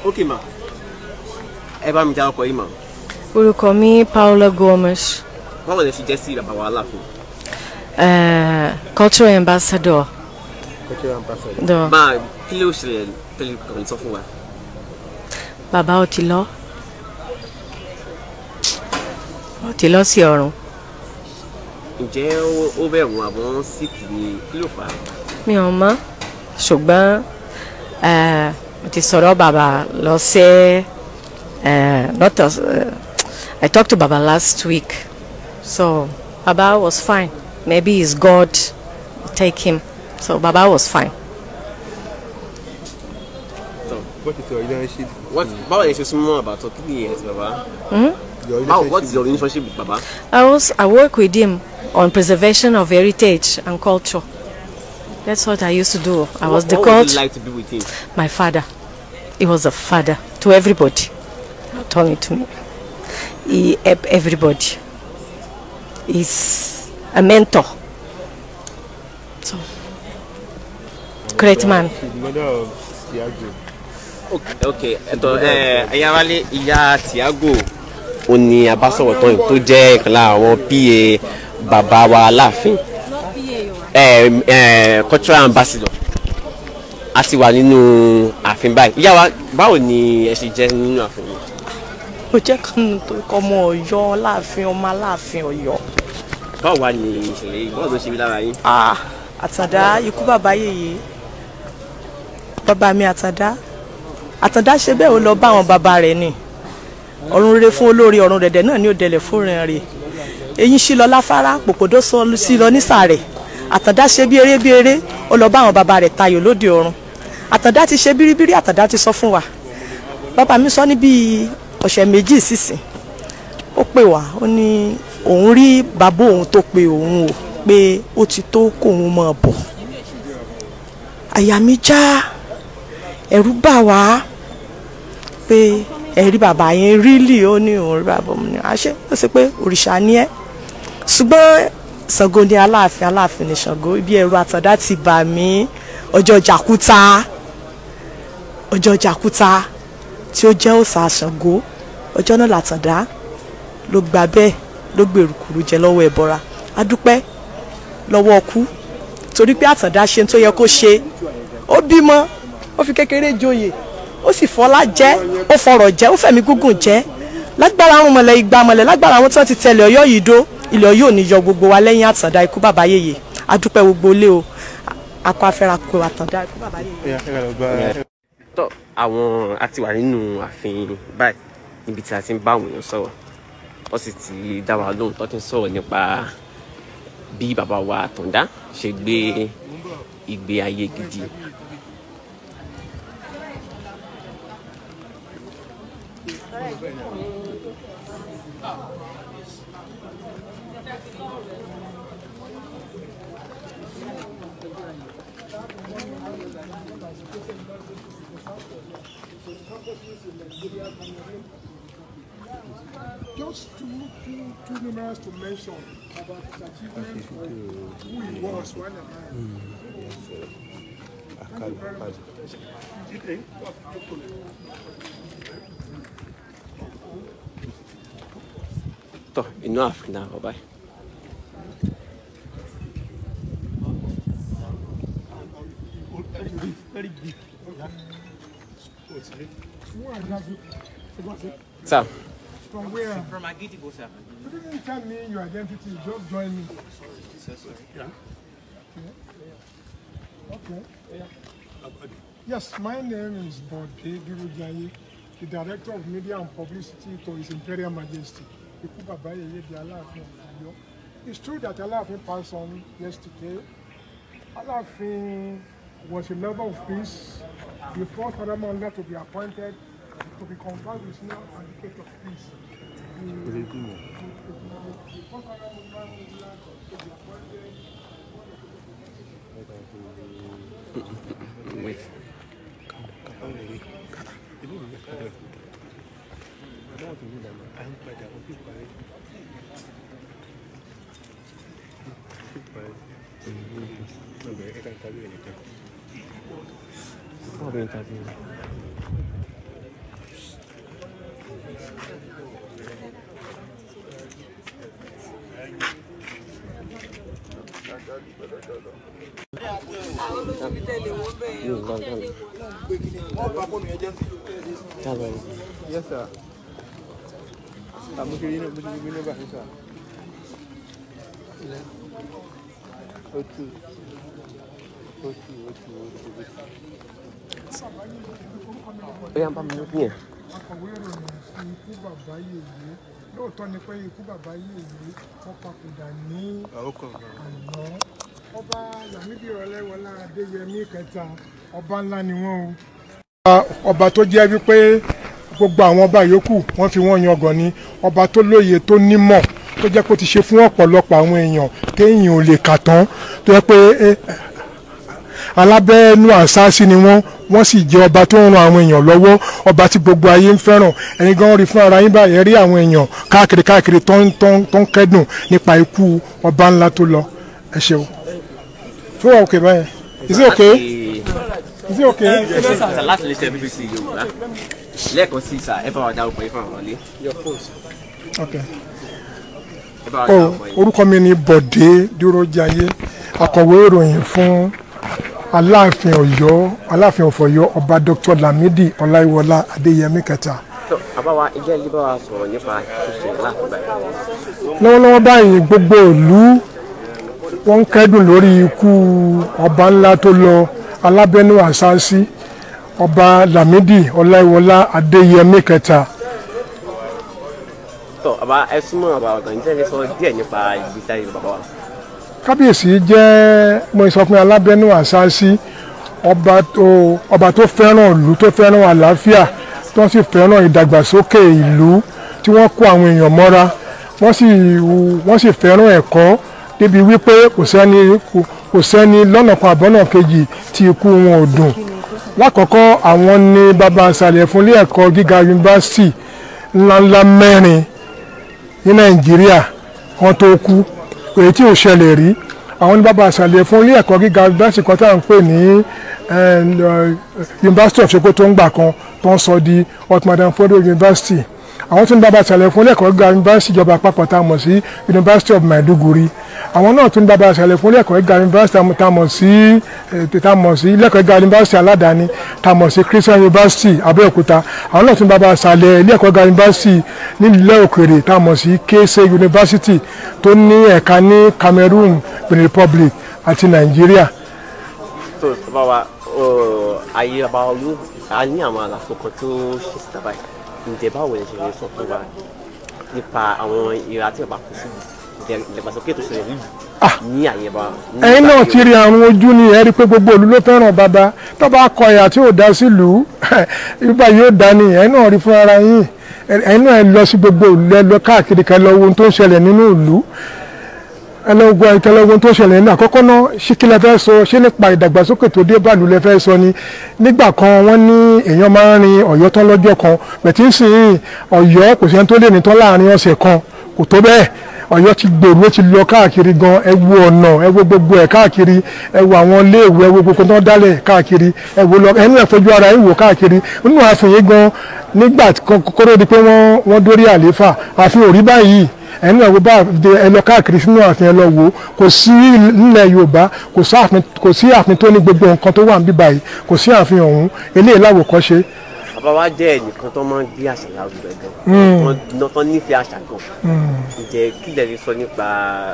ok ma ẹ bá mi já ọkọ yìí ma orúkọ mi Paula Gomes báwo lè ṣe jẹ́ sí bàbá wa Aláàfin. uh, cultural ambassador do máa kí ló ṣẹlẹ̀ tẹ́lẹ̀ kàn sọ fún wa. bàbá ó ti lọ ó ti lọ sí ọ̀run ǹjẹ́ ó- ó bẹ̀rù àwọn síkì ni kí ló fà á. mi ò mọ̀ ṣùgbọ́n eh, mo ti sọ̀rọ̀ bàbá lọ sí eh, not as, eh, I talked to baba last week so baba was fine maybe it's God take him so baba was fine. What is your relationship? What, báwo lè ṣe súnmọ́ àbàtọ̀ kí ni ẹ̀ ti bàbá. Your báwo what is relationship. your relationship with bàbá. I was I work with him on preservation of heritage and culture. That's what I used to do. I was What- the what would coach. you like to be with him. My father. He was a father to everybody, not only to me. He helped everybody. He's a mentor. So, great man. She's the mother of Tiago. ok ok ẹ̀tọ́ ẹ ẹ̀yà wálé ìyá Tiago ó ní abásọ̀rọ̀ tán yìí tó jẹ́ ìkan lára àwọn pa bàbá wa Aláàfin ẹ ẹ cultural ambassador a ti wà nínú ààfin báyìí ìyá wa báwo ni ẹ ṣe jẹ́ nínú ààfin yìí. mo jẹ́ kan tó kọ́ ọmọ ọ̀yọ́ láàfin ọmọ aláàfin ọ̀yọ́. báwo wá ni ìṣẹ̀lẹ̀ yìí báwo ló ṣe rí lára yín. Ah, àtàndá ikú bàbá yèyé bàbá mi àtàndá àtàndá ṣe bẹ́ẹ̀ ó lọ bá àwọn bàbá rẹ̀ ni ọ̀run rere fún olórí ọ̀run dẹ̀dẹ̀ náà ní òdẹ̀lẹ̀ fúnrin rẹ̀ eyín sí lọ láfárá pòpòdó sọ sí lọ nísàrẹ̀ àtàndá ṣe bí eré bí eré ó lọ bá àwọn bàbá rẹ̀ tayò lóde ọ̀run àtàndá ti ṣe bíríbírí àtàndá ti sọ fún wa bàbá mi sọ ní bíi ọ̀sẹ̀ méjì sísìn ó pè wá ó ní òun rí bàbá òun tó pe òun o pé ó ti tó kóun máa bọ̀ àyà mi já ẹ̀rù bà wá pé ẹ̀rí bàbá yẹn rílì ó ní òun rí bàbá òun ní àṣẹ ó sì pé òrìṣà ni ẹ́ ṣùgbọ́n Ṣàngó ni aláàfin aláàfin ni Ṣàngó ibi ẹ̀rù àtàndá ti bà mí ọjọ́ jàkúta ọjọ́ jàkúta tí ó jẹ́ òòṣà Ṣàngó ọjọ́ náà làtàndá ló gba bẹ́ẹ̀ ló gbèrú kúrú jẹ lọ́wọ́ ẹ̀bọra adúpẹ́ lọ́wọ́ ọkú torí pé àtàndá ṣe tó yẹ kó ṣe ó bímọ ó fi kékeré joyè ó sì fọlá jẹ ó fọrọ̀ jẹ ó fẹ̀mí gúngùn jẹ lágbára àwọn mọ̀lẹ́ igba mọ̀lẹ́ lágbára àwọn tí wọ́n ti tẹ̀lé ọ̀yọ́ yìí dó ilẹ̀ ọ̀yọ́ ò ní yọ gbogbo wa lẹ́yìn àtàndá ikú bàbá yèyé adúpẹ́ gbogbo ilé o akọ afẹ́ra kó àtàndá ikú bàbá yèyé. Yeah, ẹ lọ bá tọ́ àwọn a ti wà nínú ààfin báyìí níbi tí a ti ń bá àwọn èèyàn sọ̀rọ̀ wọ́n sì ti dá wa lóhùn tó ti ń sọ̀rọ̀ nípa bí bàbá wa Àtàndá ṣe gbé ìgbé ayé gidi. just too, too, too numerous to mention about his achievements or who he was when a man. àkàlù àkàlù. tọ́ inú ààfin náà wọ̀ báyìí. Who are you? sir From where? From Agitibo, sir. You didn't tell me your identity, just join me. So sorry. Okay. Yes, my name is Bode Durujaye, the Director of Media and Publicity to His Imperial Majesty. Ikú Baba Yeye di Aláàfin of Ọ̀yọ́. It's true that Aláàfin passed on yesterday. Aláàfin was a lover of peace, the first Paramount to be appointed to be conferred with now advocate of peace. The, the, the first Paramount to be appointed wait Yes, sir. Àmọ́ kí ni mo ti gbé nọ́mbà fún sir. O two. O two, o two, o two, o two. ó yà ń bá mi lókun yẹn. akọ̀wé ìròyìn fún ikú bàbá yèyé lóòótọ́ ni pé ikú bàbá yèyé wọ́n papòdà ní Àwọn kan kan. àná ọba Lámídì Ọláìwọlá Adéyẹmí kẹta ọba ńlá ni wọ́n o. ọba tó jẹ́ wípé gbogbo àwọn ọba yòókù wọ́n fi wọ́n yangàn ni ọba tó lóye tó nímọ̀ tó jẹ́ kó ti ṣe fún ọ̀pọ̀lọpọ̀ àwọn èèyàn téèyàn ò lè kà tán tó yẹ pé eh, alábẹ́ẹ́nú àṣáṣí ni wọ́n wọ́n sì jẹ́ ọba tó ń ran àwọn èèyàn lọ́wọ́ ọba tí gbogbo ayé ń fẹ́ràn ẹ̀yin gan rí fún ara yín báyìí ẹ rí àwọn èèyàn káàkiri káàkiri tó ń tó ń tó ń kẹ́dùn nípa ikú ọba ńlá tó lọ ẹ ṣeun. tó wà òkè báyẹn is it okay is it okay. Sà láti lè ṣe BBC Yorùbá lẹ́ẹ̀kan sí sà ẹ bá wa dárúkọ yín fún àwọn ọ̀lẹ́. okay. ẹ bá wa Oh, dárúkọ yín. orúkọ mi ni Bọ̀dé Dúrójayé akọ̀wé ìròyìn fún Aláàfin Ọ̀yọ́ Aláàfin ọ̀fọ̀yọ́ ọba Dr. Lamidi Ọláìwọlá Adéyẹmí kẹta. tó àbáwá ilé ẹjọ́ bá wa sọ̀rọ̀ nípa ìṣẹ̀lẹ̀ láti báyìí. lọ́wọ́lọ́wọ́ báyìí gbogbo ìlú wọ́n ń kẹ́dùn lórí ikú ọba ńlá tó lọ alábẹ́nú àṣáṣí ọba Lámídì Ọláìwọlá Adéyẹmí kẹta. tó àbá ẹ súnmọ́ àbá ọ̀gá níjẹ́ ẹ sọ díẹ̀ nípa ìgbésí ayé bàbá wa. kábíyèsí jẹ́ mo sọ fún alábẹ́nú àṣáṣí ọba tó ọba tó fẹ́ràn ìlú tó fẹ́ràn àlàáfíà tó sì fẹ́ràn ìdàgbàsókè ìlú tí wọ́n kó àwọn èèyàn mọ́ra wọ́n sì wọ́n sì fẹ́ràn ẹ̀kọ́ débi wípé kò sẹ́ni kò- kò sẹ́ni lọ́nà kan àbọ́nà kejì tí ikú wọn ò dùn lákọ̀ọ́kọ́ àwọn ni bàbá àṣàlẹ̀ fún ilé ẹ̀kọ́ gíga yunifásitì ńláńlá mẹ́rin ní nàìjíríà kan tó kú èyí tí ò ṣẹlẹ̀ rí àwọn ní bàbá àṣàlẹ̀ fún ilé ẹ̀kọ́ gíga yunifásitì kan tá à ń pè ní University of Sokoto ń gbà kan tó ń sọ di Ottoman Fodo University àwọn tún ní bàbá àṣàlẹ̀ fún ilé ẹ̀kọ́ gíga yunifásitì ìjọba àpapọ̀ tá a mọ̀ sí University of Maiduguri àwọn náà tún ní bàbá àṣàlẹ̀ fún ilé ẹ̀kọ́ gíga yunifásitì tá a mọ̀ sí eh, tá a mọ̀ sí ilé ẹ̀kọ́ gíga yunifásitì aládàáni tá a mọ̀ sí Christian University Abẹ́òkúta àwọn náà tún ní bàbá àṣàlẹ̀ ilé ẹ̀kọ́ gíga yunifásitì nílẹ̀ òkèrè tá a mọ̀ sí Kese University tó ní ẹ̀ka ní Cameroon Benin Republic àti Nàìjíríà tó bàbá wa ọ, ayé bàbá wa ló a ní àwọn àlàfo kan tó ṣe síta báyìí ǹjẹ́ báwo lè ṣe lè sọ fún wa nípa àwọn ìra tí bàbá kù sí ìdàgbàsókè tó ṣẹlẹ̀ nílùú ní àyè bá. ní ẹ̀yin náà ìgbà ti rí àrùn ojú ni ẹ rí i pé gbogbo òlu ló fẹ́ràn bàbá tó bá kọ ẹ̀yà tí ò dá sílùú ibà yóò dá ni ẹ̀yin náà rí fún ara yín ẹ̀yin náà ẹ lọ sí gbogbo òlu ẹ lọ káàkiri ká ẹ lọ wo ohun tó ń ṣẹlẹ̀ nínú ìlú ẹ lọ gbọ́ ẹ lọ wo ohun tó ń ṣẹlẹ̀ nínú àkọ́kọ́ náà ṣé kí lẹ fẹ́ sọ ṣé nípa ìdàgbàsókè tó dé bàlù lẹ fẹ́ sọ ni nígbà kan wọ́n ní èèyàn máa ń rin ọ̀yọ́ tán lọ́jọ́ kan bẹ̀tí ń sìn ọ̀yọ́ kò sẹ́ni tó lè ní tán láàrin ọ̀sẹ̀ kan kò tó bẹ́ẹ̀ ọ̀yọ́ ti gbèrú ó ti lọ káàkiri gan ẹ wo ọ̀nà ẹ wo gbogbo ẹ̀ káàkiri ẹ wo àwọn iléèwé ẹ wo gbogbo tó ń dálẹ̀ káàkiri ẹ wo lọ ẹnu ẹ̀ fojú ara ẹ wò káàkiri nínú ààfin yìí gan nígbà kóró di pé wọ́n wọ́n dórí àlééfà ààfin ò rí báyìí ẹnu ẹ̀ wo bá ẹ lọ káàkiri sínú ààfin ẹ lọ wò kò sí nílẹ̀ yorùbá kò sí ààfin kò sí ààfin tó ní gbogbo nǹkan tó wà níbí báyìí kò sí ààfin ọ̀hún eléyìí láwòkọ́ṣe bàbá wa jẹ́ ẹnìkan tó máa ń gbé àṣà lárugẹ gan wọn tó nífẹ̀ẹ́ àṣà gan ǹjẹ́ kí lè rí sọ nípa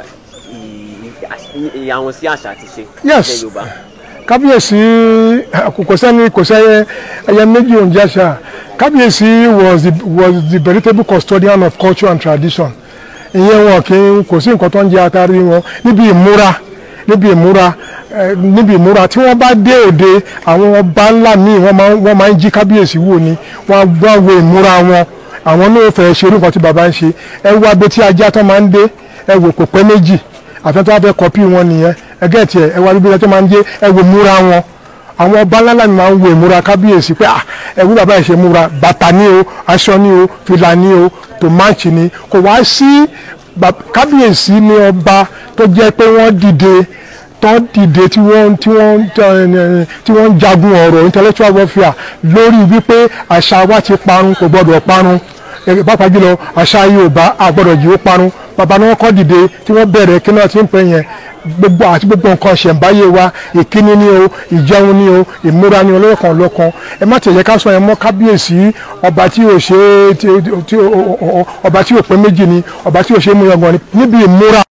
ìyàwó sí àṣà àti ṣe Yes. ilẹ̀ yorùbá. kábíyèsí kò sẹ́ni kò sẹ́yẹ ẹyẹ méjì òǹjẹ́ àṣà kábíyèsí was the was the veritable custodian of culture and tradition ìyẹn wọn kì í kò sí nǹkan tó ń jẹ atari wọn níbi ìmúra níbi ìmúra eh, níbi ìmúra tí wọ́n bá dé òde àwọn ọba ńlá míì wọ́n máa ń- wọ́n máa ń jí kábíyèsí wò ni wọ́n á gbọ́ wo ìmúra wọn àwọn náà fẹ́ ṣe irú nǹkan tí bàbá ń ṣe ẹ wo abetí ajá tó máa ń dé ẹ wò kò pẹ́ méjì àfẹ́ tó wá fẹ́ kọ́pì wọn nìyẹn ẹgẹ́ tiẹ̀ ẹ wá bíbí tó máa ń dé ẹ wò múra wọn àwọn ọba ńlá mi máa ń wo ìmúra kábíyèsí pé ah ẹwú bàbá ẹ̀ ṣe múra bàtà ni o aṣọ ni o fìlà ni o tòmáàtì ni kò wá sí bab- kábíyèsí ni ọba tó jẹ́ pé wọ́n dìde tó dìde tí wọ́n tí wọ́n eh, tí wọ́n ń jagun ọ̀rọ̀ intellectual warfare lórí wípé àṣà wa ti parun kò gbọ́dọ̀ parun Eh, pàápàá jùlọ àṣà Yorùbá àgbọ́dọ̀ jì ó parun bàbá ni wọ́n kọ́ dìde tí wọ́n bẹ̀rẹ̀ kí náà ti ń pè yẹn gbogbo àti gbogbo nǹkan ṣẹ̀ǹbáyé wa ìkíni ni o ìjẹun ni o ìmúra ni olóòkan lọ́kan ẹ má tẹ̀yẹ ká sọ yẹn mọ́ kábíyèsí ọba tí ò ṣe ọba tí ò pé méjì ni ọba tí ò ṣe é mú yangàn ni níbi ìmúra